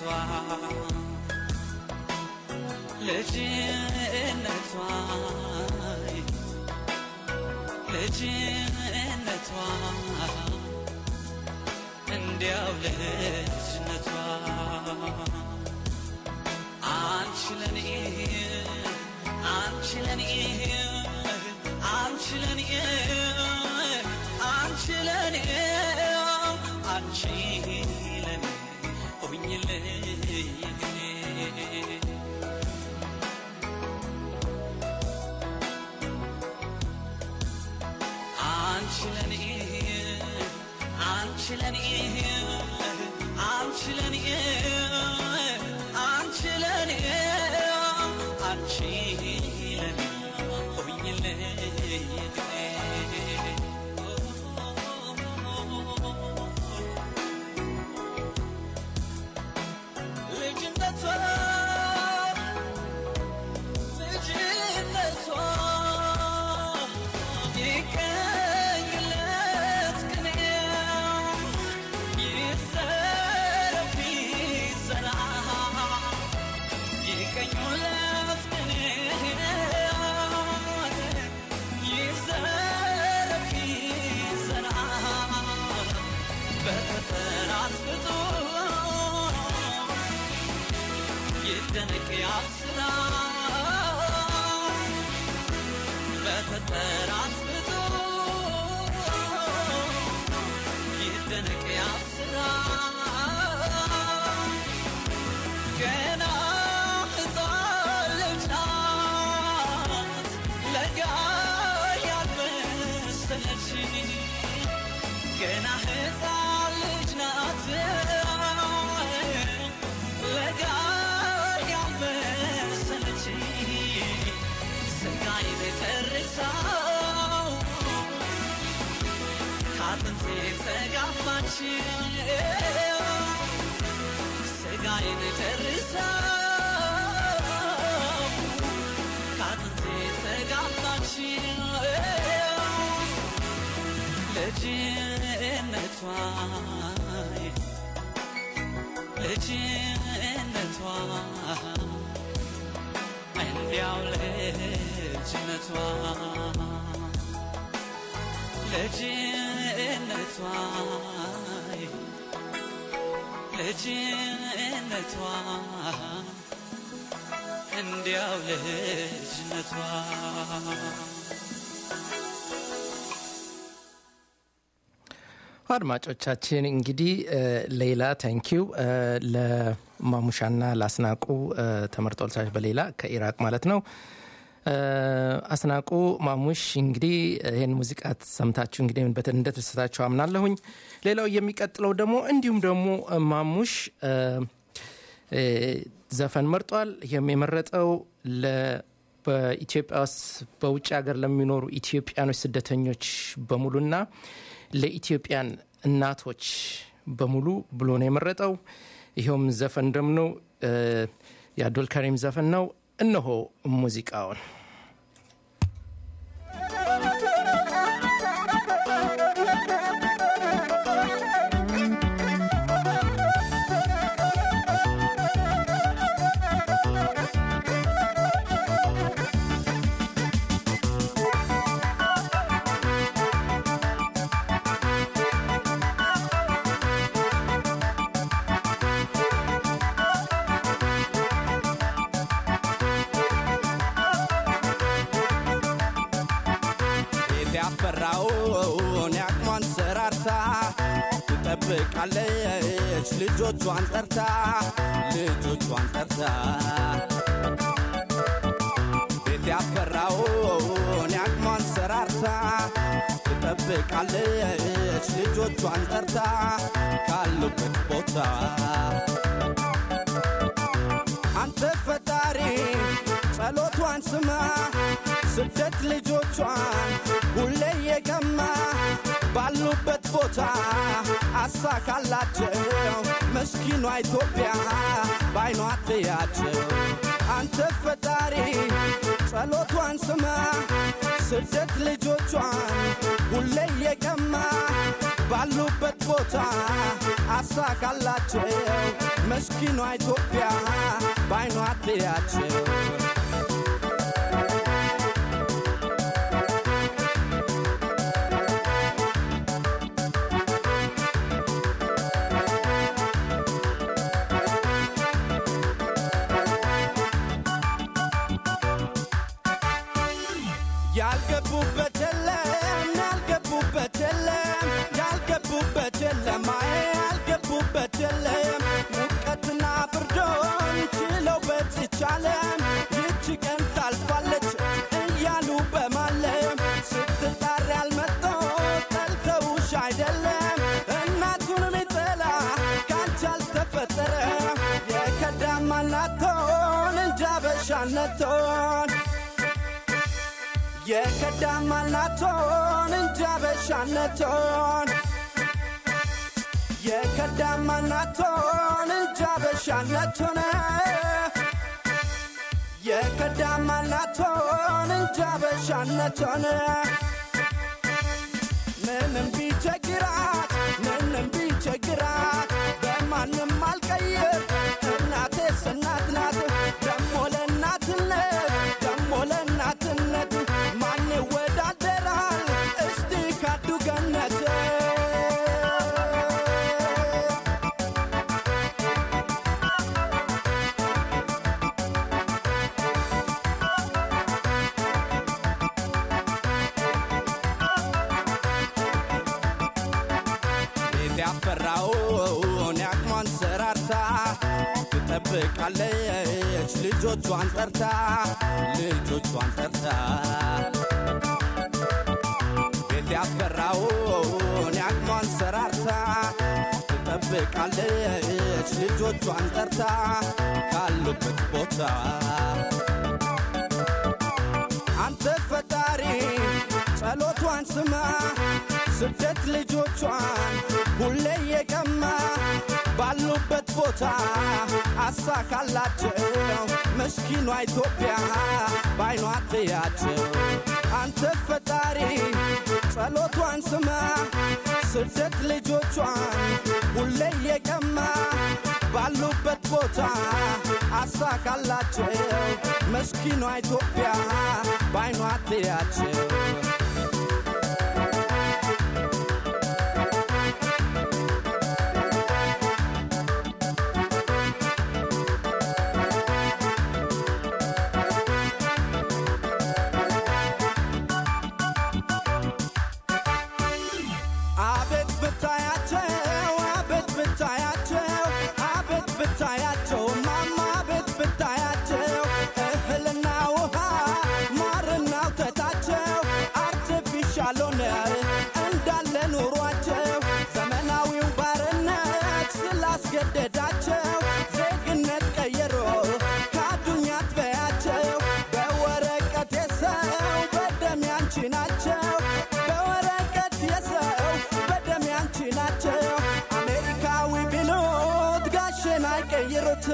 ልጅነቷ ልጅነቷ እንዲያው ልጅነቷ አንቺ ለኔ አንቺ ለኔ አንቺ ለኔ አንቺ ለኔ አንቺ ለኔ ሆኝልኝ አንቺ ለኔ አንቺ ለኔ አንቺ ለኔ አንቺ ለኔ አንቺ ለኔ ሆኝልኝ ልጅነቷ ልጅነቷ ይቀኝለት ቅኔ ይዘረፍ ይዘራ ይቀኙለት ቅኔ ይደነቅ ያስራ በፈጠራት ብዙ ይደነቅ ያስራ ገና ሕፃን ልጅ ናት ለጋ ያልመሰለች ገና ሕፃን ልጅ ናት ለጋ ያልመሰለች ስጋዬን ተርሳው ከአጥንቴ ተጋባች ስጋዬን ተርሳው ከአጥንቴ ተጋባች ልጅነቷ ልጅነቷ እንዲያው ልጅነቷ ልጅነቷ ልጅነቷ እንዲያው ልጅነቷ አድማጮቻችን እንግዲህ ሌላ ታንኪው ለማሙሻና ለአስናቁ ተመርጦልታች በሌላ ከኢራቅ ማለት ነው። አስናቁ ማሙሽ እንግዲህ ይህን ሙዚቃ ሰምታችሁ እንግዲህ እንደተደሰታችሁ አምናለሁኝ። ሌላው የሚቀጥለው ደግሞ እንዲሁም ደግሞ ማሙሽ ዘፈን መርጧል። ይህም የመረጠው በኢትዮጵያ ውስጥ በውጭ ሀገር ለሚኖሩ ኢትዮጵያኖች ስደተኞች በሙሉና ለኢትዮጵያን እናቶች በሙሉ ብሎ ነው የመረጠው። ይኸውም ዘፈን ደም ነው የአብዱል ከሪም ዘፈን ነው። እነሆ ሙዚቃውን ያፈራውን ያቅሟን ሰራርታ ትጠብቃለች ልጆቿን ጠርታ ልጆቿን ጠርታ ቤት ያፈራውን ያቅሟን ሰራርታ ትጠብቃለች ልጆቿን ጠርታ ካሉበት ቦታ አንተ ፈጣሪ ጸሎቷን ስማ ስደት ልጆቿን ሁሌ የቀማ ባሉበት ቦታ አሳካላቸው መስኪኗ ኢትዮጵያ ባይኗ ትያቸው አንተ ፈጣሪ ጸሎቷን ስማ ስደት ልጆቿን ሁሌ የቀማ ባሉበት ቦታ አሳካላቸው መስኪኗ ኢትዮጵያ ባይኗ ትያቸው ያልገቡበት የለም ያልገቡበት የለም ያልገቡበት የለም አይ ያልገቡበት የለም ሙቀትና ብርዶን ችለው በዚች ዓለም ይቺ ቀን ታልፋለች እያሉ በማለም ስትጣሪ ያልመጣው ጠልተውሽ አይደለም እናቱን ሚጠላ ካንቺ አልተፈጠረ የከዳማናቶን እንጃ በሻነቶን የከዳማናቶን እንጃ በሻነቶን የከዳማናቶን እንጃ በሻነቶን የከዳማናቶን እንጃ በሻነቶን ምንም ቢቸግራት ምንም ቢቸግራት በማንም አልቀይር እናቴስ እናት ናት ደሞ ለእናትነት ደሞ ለእናትነት ማን ይወዳደራል እስቲ ካዱ ገነት ቤት ያፈራውን ያቅሟን ሰራርታ ትጠብቃለች ልጆቿን ጠርታ ልጆቿን ጠርታ ቤት ያፈራውን ያቅሟን ሰራርታ ትጠብቃለች ልጆቿን ጠርታ ካሉበት ቦታ አንተ ፈጣሪ ጸሎቷን ስማ ስደት ልጆቿን ሁሌ የቀማ ባሉበት ቦታ አሳካላቸው ምስኪኗ ኢትዮጵያ ባይኗ ትያቸው አንተ ፈጣሪ ጸሎቷን ስማ ስደት ልጆቿን ሁሌ የቀማ ባሉበት ቦታ አሳካላቸው ምስኪኗ ኢትዮጵያ ባይኗ ትያቸው አቤት ብታያቸው አቤት ብታያቸው አቤት ብታያቸው ማማ አቤት ብታያቸው እህልና ውሃ ማርና ወተታቸው አርቲፊሻል ሆነ እንዳለ ኑሯቸው ዘመናዊው ባርነት ስላስገደዳቸው ዜግነት ቀየሮ ካዱኛ አትበያቸው በወረቀት የሰው በደም ያንቺ ናቸው በወረቀት የሰው በደም ያንቺ ናቸው አሜሪካዊ ቢሉት ጋሽን አይቀይሩት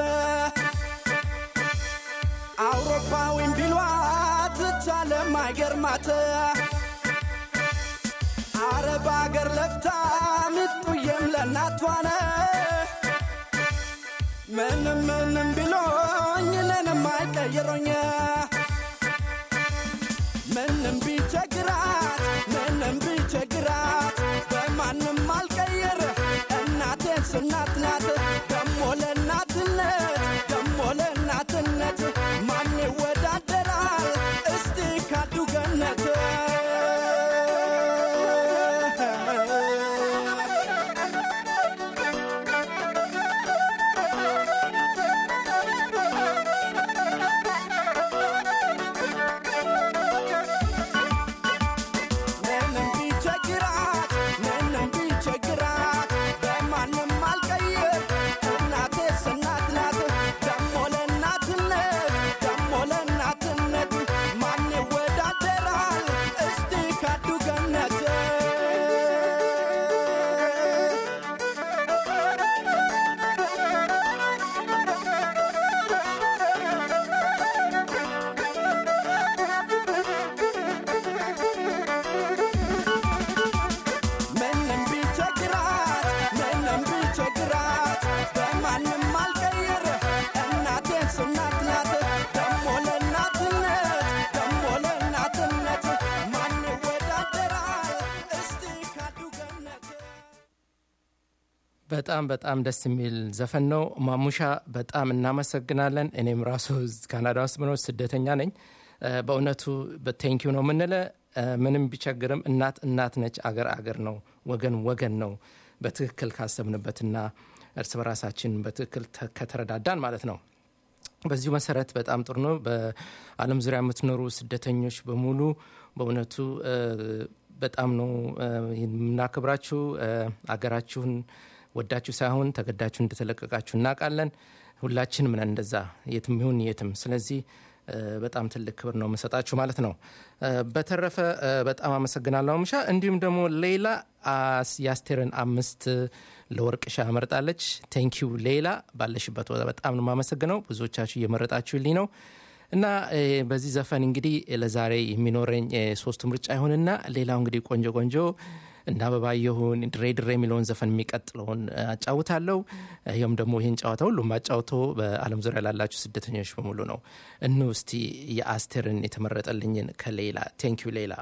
አውሮፓዊም ቢሏት ቻለም አይገርማት አረብ አገር ለፍታ ምጡዬም ለእናቷነ ምንም ምንም ቢሎኝ እኔንም አይቀይሮኝ ምንም ቢቸግራት ምንም ቢቸግራት በማንም አልቀይር እናቴን ስናት ናት ደሞ ለእናትነት ደሞ ለእናትነት ማን ይወዳደራል እስቲ ካዱ ገነት ምንም ቢቸግራት ምንም ቢቸግራት በማንም አልቀይር እናቴስ እናት ናት ደሞ ለእናትነት ደሞ ለእናትነት ማን ይወዳደራል እስቲ ካዱ ገነት ምንም ቢቸግራት ምንም ቢቸግራት በማንም አልቀይር እናቴን ስናት ናት ደሞ ለእናትነት ደሞ ለእናትነት ማን ይወዳደራል እስቲ ካዱ ገነት በጣም በጣም ደስ የሚል ዘፈን ነው። ማሙሻ በጣም እናመሰግናለን። እኔም ራሱ ካናዳ ውስጥ ምኖር ስደተኛ ነኝ። እ፣ በእውነቱ በቴንኪዩ ነው የምንለ እ፣ ምንም ቢቸግርም እናት እናት ነች፣ አገር አገር ነው፣ ወገን ወገን ነው። በትክክል ካሰብንበትና እርስ በራሳችን በትክክል ተ- ከተረዳዳን ማለት ነው። በዚሁ መሰረት በጣም ጥሩ ነው። በዓለም ዙሪያ የምትኖሩ ስደተኞች በሙሉ በእውነቱ እ፣ በጣም ነው እ፣ የምናከብራችሁ። እ፣ አገራችሁን ወዳችሁ ሳይሆን ተገዳችሁ እንደተለቀቃችሁ እናውቃለን። ሁላችንም ነን እንደዛ የትም ይሁን የትም። ስለዚህ እ፣ በጣም ትልቅ ክብር ነው የምሰጣችሁ ማለት ነው። እ፣ በተረፈ እ፣ በጣም አመሰግናለሁ ምሻ። እንዲሁም ደግሞ ሌላ አስ- የአስቴርን አምስት ለወርቅ ሻ መርጣለች። ቴንኪዩ ሌላ፣ ባለሽበት ቦታ በጣም ነው የማመሰግነው። ብዙዎቻችሁ እየመረጣችሁልኝ ነው እና እ፣ በዚህ ዘፈን እንግዲህ ለዛሬ የሚኖረኝ እ፣ ሶስቱ ምርጫ ይሁንና ሌላው እንግዲህ ቆንጆ ቆንጆ እና አበባየሁን ድሬ ድሬ የሚለውን ዘፈን የሚቀጥለውን እ፣ አጫውታለሁ። ይህም ደግሞ ይህን ጨዋታ ሁሉም አጫውቶ በዓለም ዙሪያ ላላችሁ ስደተኞች በሙሉ ነው። እኑ እስቲ የአስቴርን የተመረጠልኝን ከሌላ ቴንኪዩ ሌላ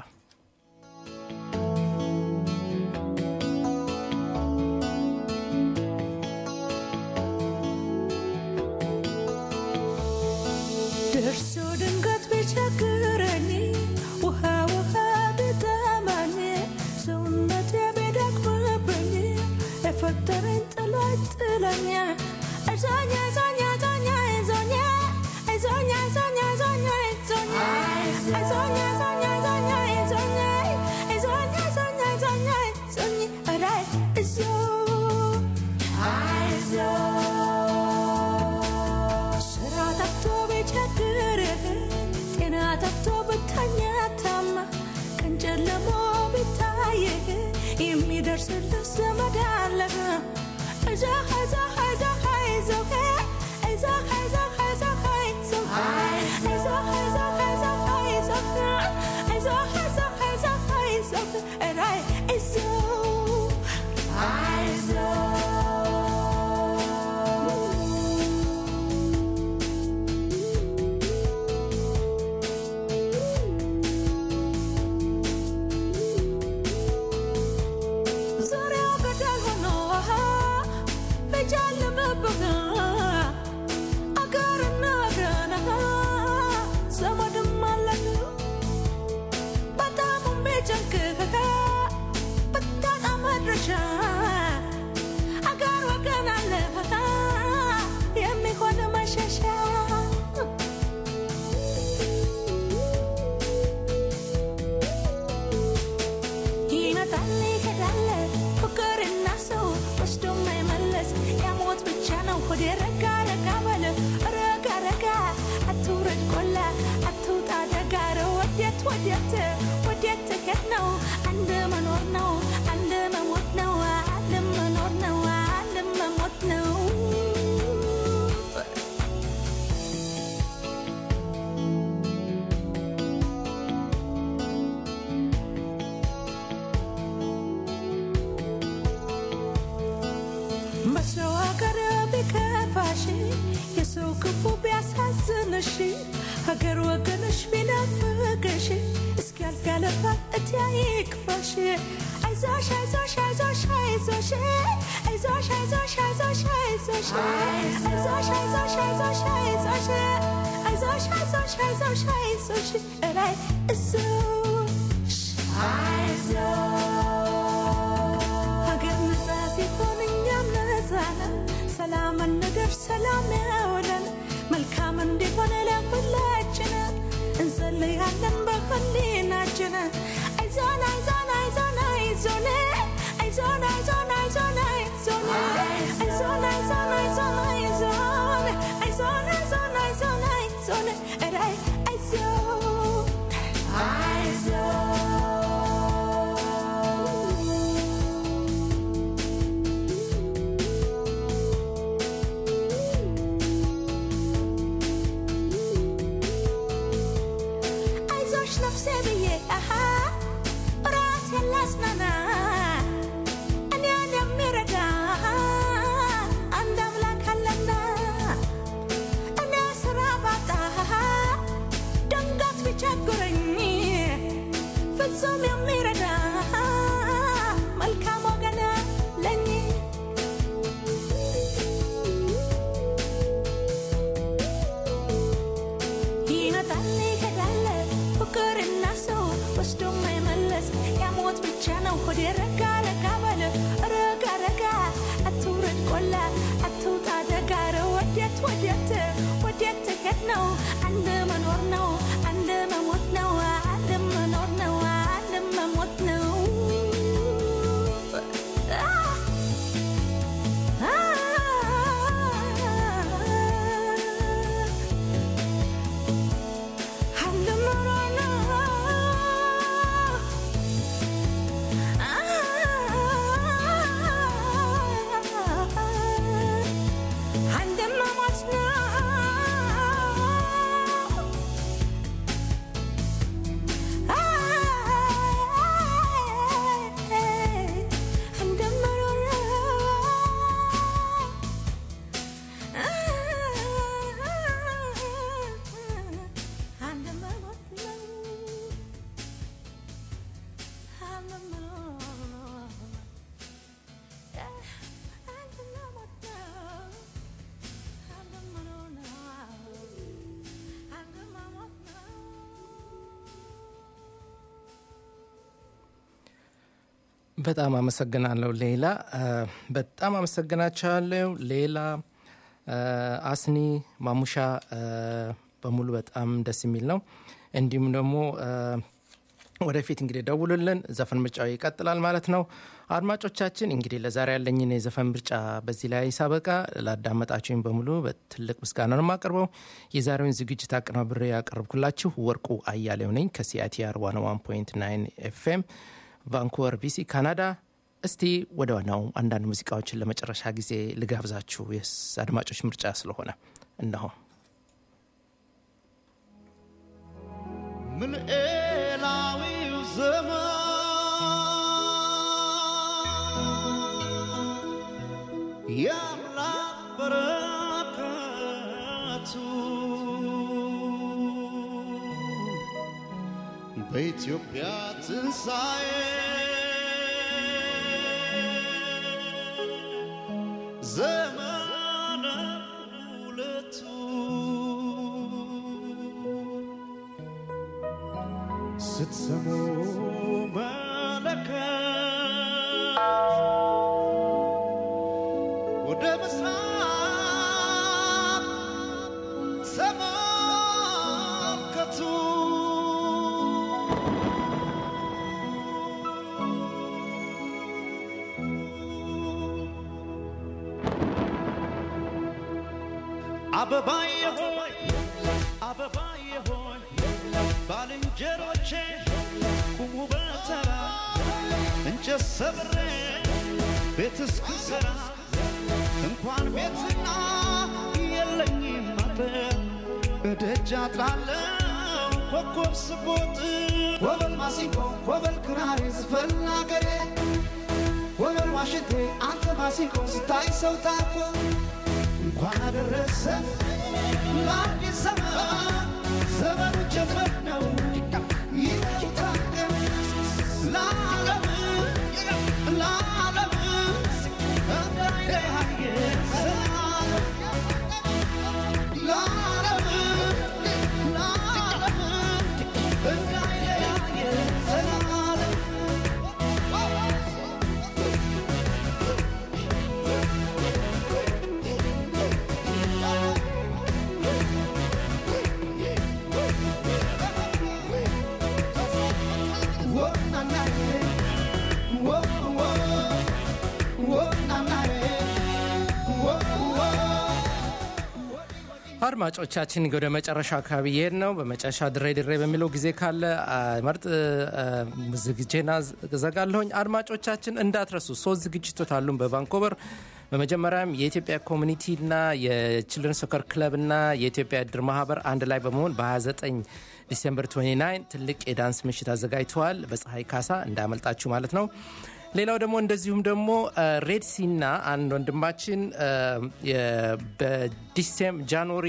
ደርሶ ድንገት ቢቸግረኝ ውሃ ውሃ ቢጠማኝ ሰውነቴ ቢደክምብኝ የፈጠረኝ ጥሎ ጥለኛ እዞኛ እዞኛ እዞኛ እዞኛ እዞኛ እዞኛ እዞኛ እዞኛ እዞኛ እዞኛ እዞኛ እዞኛ እዞኛ እዞኛ እዞኛ እዞኛ እራይ እዞ አይዞ ስራ ጠፍቶ ቢቸግርህ ጤና ጠፍቶ ብተኛታማ ቀን ጨልሞ ቢታይህ የሚደርስልህ ዘመድ አለህ እዛህ እዛህ እዛህ አይዞህ እዛህ እዛህ እዛህ አይዞህ እዛህ እዛህ እዛህ አይዞህ እዛህ እዛህ እዛህ አይዞህ እራይ አይዞህ ዙሪያው ገደል ሆኖ በጨለመብህ አገርና ወገን ዘመድም አለህ በጣም ቢጨንቅህ ብታጣ መድረሻ አገር ወገን አለህ የሚሆን መሸሻ ይመጣል ይሄዳል ፍቅርና ሰው ወስዶ ማይመለስ ያሞት ብቻ ነው ሆዴ ረጋ ረጋ በል ረጋ ረጋ አትውረድ ቆላ አትውጣ ደጋ ኧረ ወዴት ወዴት ወዴት ትሄድ ነው አንድ መኖር ነው አንድ መሞት ነው አንድ መኖር ነው አንድ መሞት ነው በሰው ሀገር ቢከፋሽ የሰው ክፉ ቢያሳዝንሽ ሀገር ወገንሽ ቢናፍቅሽ እስኪያልፍ ያለፋል እቲ ይክፋሽ አይዞሽ አይዞሽ አይዞሽ አይዞሽ አይዞሽ አይዞሽ አይዞሽ አይዞሽ አይዞሽ አይዞሽ አይዞሽ አይዞሽ አይዞሽ አይዞሽ አይዞሽ አይዞሽ እላይ እዞሽ አይዞሽ ሀገር ነፃ ሲሆን እኛም ነፃ ነን። ሰላምን ነገር ሰላም ያውለን መልካም እንዲሆን ለሁላችን እንጸልያለን በህሊናችን አይዞን አይዞን አይዞን አይዞን አይዞን አይዞን አይዞን አይዞን አይዞን አይዞን አይዞን አይዞን አይዞን አይዞን አይዞን አይዞን እራይ አይዞን አይዞሽ ነፍሴ ብዬ አሃ በጣም አመሰግናለሁ ሌላ እ፣ በጣም አመሰግናቸዋለሁ ሌላ እ፣ አስኒ ማሙሻ እ፣ በሙሉ በጣም ደስ የሚል ነው እንዲሁም ደግሞ እ፣ ወደፊት እንግዲህ ደውሉልን ዘፈን ምርጫው ይቀጥላል ማለት ነው አድማጮቻችን እንግዲህ ለዛሬ ያለኝን የዘፈን ምርጫ በዚህ ላይ ሳበቃ ላዳመጣችሁኝ በሙሉ በትልቅ ምስጋና ነው የማቀርበው የዛሬውን ዝግጅት አቀናብሬ ያቀረብኩላችሁ ወርቁ አያሌው ነኝ ከሲአይቲአር 101.9 ኤፍኤም ቫንኩቨር ቢሲ ካናዳ እስቲ ወደ ዋናው አንዳንድ ሙዚቃዎችን ለመጨረሻ ጊዜ ልጋብዛችሁ የስ አድማጮች ምርጫ ስለሆነ እነሆ ምልኤላዊው ዘመን የአምላክ በረከቱ በኢትዮጵያ ትንሣኤ ዘመነ ሁለቱ ስትሰሙ መለከት ወደ ምስራቅ ተመልከቱ አበባዬ ሆይ አበባዬ ሆይ ባልንጀሮቼ ቁሙ በተራ እንጨት ሰብሬ ቤት እስክሰራ እንኳን ቤትና የለኝም አጥር እደጃ ጥላለው ኮከብ ስቦጥ ወበል ማሲንቆ ወበል ክራር ዝፈን አገሬ ወበል ዋሽንቴ አንተ ማሲንቆ ስታይ ሰው ታኮ እንኳን አደረሰ ለአዲስ ዘመን ዘመኑ ጀመር ነው ይታቀም ለዓለም ለዓለም እንዳይለያየ ዘላለም ለዓለም ለዓለም እንዳይለያየ ዘላለም አድማጮቻችን ወደ መጨረሻ አካባቢ ይሄድ ነው በመጨረሻ ድሬ ድሬ በሚለው ጊዜ ካለ አ፣ መርጥ አ፣ ዝግጄና ዘጋለሁኝ አድማጮቻችን እንዳትረሱ ሶስት ዝግጅቶች አሉን በቫንኮቨር በመጀመሪያም የኢትዮጵያ ኮሚኒቲና የችልድረን ሶከር ክለብና የኢትዮጵያ እድር ማህበር አንድ ላይ በመሆን በ29 ዲሴምበር 29 ትልቅ የዳንስ ምሽት አዘጋጅተዋል በፀሐይ ካሳ እንዳመልጣችሁ ማለት ነው ሌላው ደግሞ እንደዚሁም ደግሞ ሬድሲና አንድ ወንድማችን አ፣ የ- በዲሴም ጃንዋሪ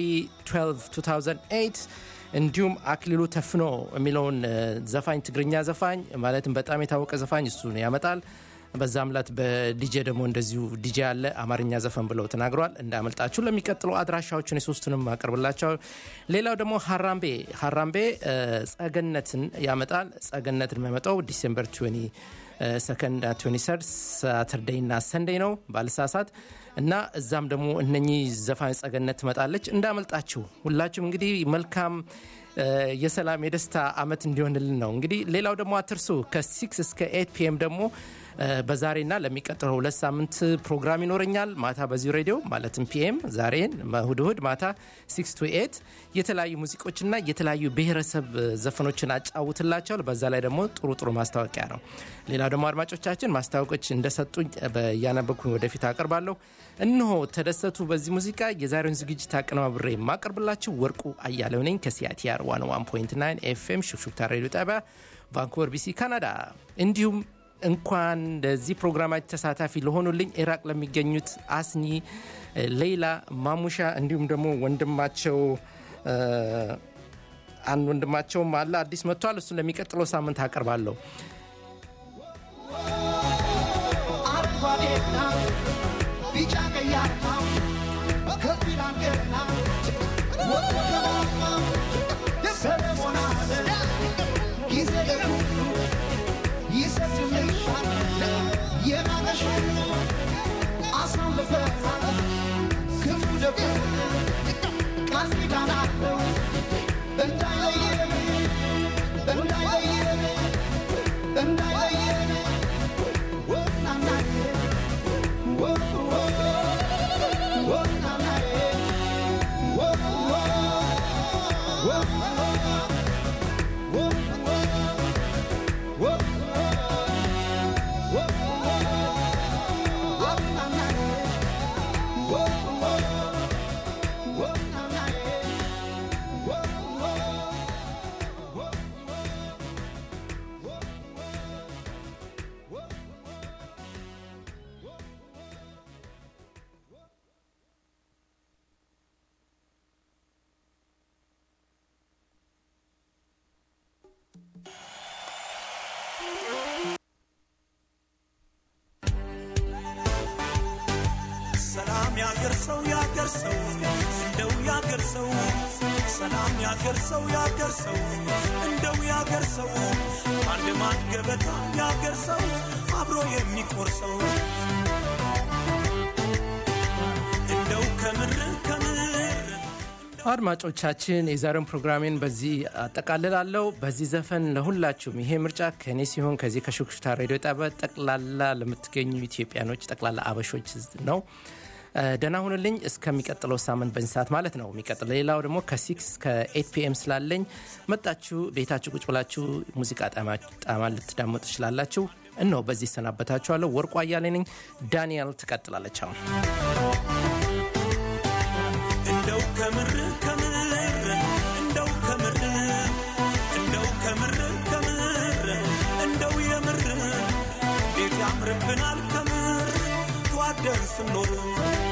12 2008 እንዲሁም አክሊሉ ተፍኖ የሚለውን አ፣ ዘፋኝ ትግርኛ ዘፋኝ ማለትም በጣም የታወቀ ዘፋኝ እሱን ያመጣል በዛም ላት በዲጄ ደግሞ እንደዚሁ ዲጄ አለ አማርኛ ዘፈን ብለው ተናግረዋል እንዳመልጣችሁ ለሚቀጥለው አድራሻዎችን የሶስቱንም አቀርብላቸው ሌላው ደግሞ ሀራምቤ ሀራምቤ አ፣ ጸገነትን ያመጣል ጸገነትን የሚያመጣው ዲሴምበር 20 ሰከንድ 23 ሳተርዴይ እና ሰንዴይ ነው ባልሳሳት እና እዛም ደግሞ እነኚህ ዘፋኝ ጸገነት ትመጣለች እንዳመልጣችሁ ሁላችሁም እንግዲህ መልካም አ፣ የሰላም የደስታ አመት እንዲሆንልን ነው እንግዲህ ሌላው ደግሞ አትርሱ ከ6 እስከ 8 ፒኤም ደግሞ አ፣ በዛሬና ለሚቀጥለው ሁለት ሳምንት ፕሮግራም ይኖረኛል ማታ በዚሁ ሬዲዮ ማለትም ፒኤም ዛሬን እሁድ እሁድ ማታ 6 ቱ 8 የተለያዩ ሙዚቆችና የተለያዩ ብሔረሰብ አ፣ ዘፈኖችን አጫውትላቸዋል በዛ ላይ ደግሞ ጥሩ ጥሩ ማስታወቂያ ነው ሌላው ደግሞ አድማጮቻችን ማስታወቆች እንደሰጡኝ እያነበብኩኝ ወደፊት አቀርባለሁ እነሆ ተደሰቱ በዚህ ሙዚቃ የዛሬውን ዝግጅት አቀነባብሬ የማቀርብላችሁ ወርቁ አያሌው ነኝ ከሲአይቲአር 101.9 ኤፍኤም ሹክሹክታ ሬዲዮ ጣቢያ ቫንኩቨር ቢሲ ካናዳ እንዲሁም እንኳን ለዚህ ፕሮግራማች ተሳታፊ ለሆኑልኝ ኢራቅ ለሚገኙት አስኒ ሌይላ ማሙሻ እንዲሁም ደግሞ ወንድማቸው አ፣ አንድ ወንድማቸውም አለ አዲስ መጥቷል እሱን ለሚቀጥለው ሳምንት አቀርባለሁ አረንጓዴና ቢጫ ቀይ አርማ ከፊላን ገና ወከባማ ሰለሞን አለ ጊዜ ለሁሉ ይሰጥልሻል ነሽ አሳልፈናል ክፉ ደጉ ቃል ኪዳን አለው እንዳይለየን እንዳይለየን እንዳይለየን ወናናዬ ወ ወ ወናናዬ ወ ወ ወ ወ ወ ሰላም ያገር ሰው ያገር ሰው እንደው ያገር ሰው ሰላም ያገር ሰው ያገር ሰው እንደው ያገር ሰው አንድ ማን ገበታ ያገር ሰው አብሮ የሚቆርሰው እንደው ከምር ከምር አድማጮቻችን የዛሬውን ፕሮግራሜን በዚህ አጠቃልላለሁ። በዚህ ዘፈን ለሁላችሁም ይሄ ምርጫ ከእኔ ሲሆን ከዚህ ከሹክሹክታ ሬዲዮ ጣቢያ ጠቅላላ ለምትገኙ ኢትዮጵያኖች ጠቅላላ አበሾች ነው። እ፣ ደህና ሁንልኝ። እስከሚቀጥለው ሳምንት በዚህ ሰዓት ማለት ነው። የሚቀጥለው ሌላው ደግሞ ከሲክስ ከኤት ፒኤም ስላለኝ መጣችሁ ቤታችሁ ቁጭ ብላችሁ ሙዚቃ ጣማ ጣማ ልትዳመጡ ትችላላችሁ። እነሆ በዚህ ይሰናበታችኋለሁ። ወርቁ አያሌ ነኝ። ዳንኤል ትቀጥላለች አሁን እንደው ከምር ከምር እንደው ከምር እንደው ከምር ከምር እንደው የምር ቤት ያምርብናል ከምር ተዋደን ስንኖር